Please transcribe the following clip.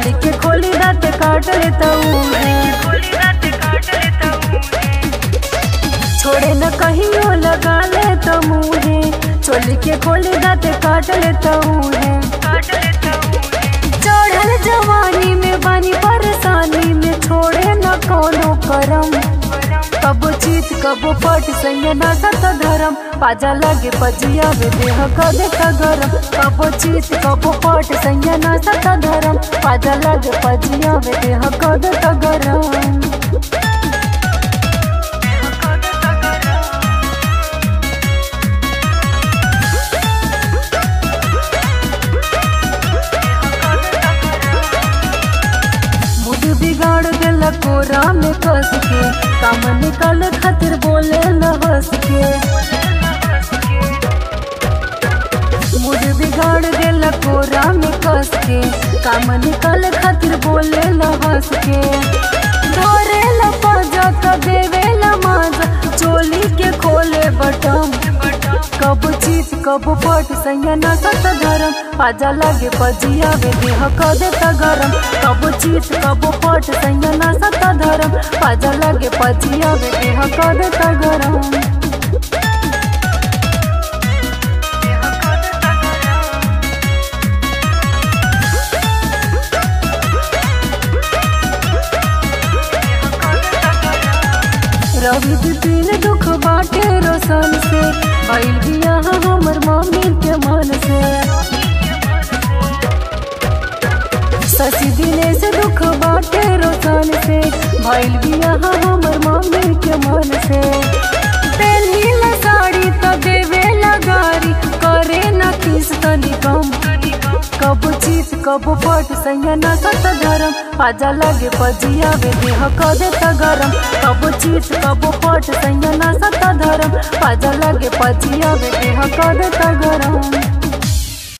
चोली के खोली दाते काट लेता है छोड़े न कहियो लगा ले तो मुहे चोली के खोली दाते काट लेता है चढ़ल जवानी में बानी परेशानी में छोड़े न कोनो करम कबो चीत कबो पट संग ना सत धरम पाजा लगे पजिया वे देह कदे का गरम कबो चीत कबो पट संग ना सत धरम पाजा लगे पजिया वे देह कदे का गरम मूड बिगाड़ देला कोरा में कस के काम निकाल खातिर बोले न हंस के मूड बिगाड़ देला कोरा में कस के काम निकाल खातिर बोले न हंस के धरे ला पाजा तो देवे ला माजा चोली के खोले बटम कब चीत कब पट सैया ना सत धरम पाजा लगे पजिया वे देह क देता गरम कब चीत कब पट सैया ना सत धरम पाजा लगे पजिया वे देह क देता गरम रवि दिन दुख बाटे रोशन से भइल बिया हमर मम्मी के मन से शशि दिने से दुख बाटे रोशन से भइल बिया हमर मम्मी के मन से पेन्ही ला साड़ी तो देवे लगारी करे न किस तनी कम कब चीत कब पट सैया ना सत धरम पाजा लगे पजिया वे देह क देता गरम कब चीत कब पट सैया ना सत धरम पाजा लगे पजिया वे देह क देता गरम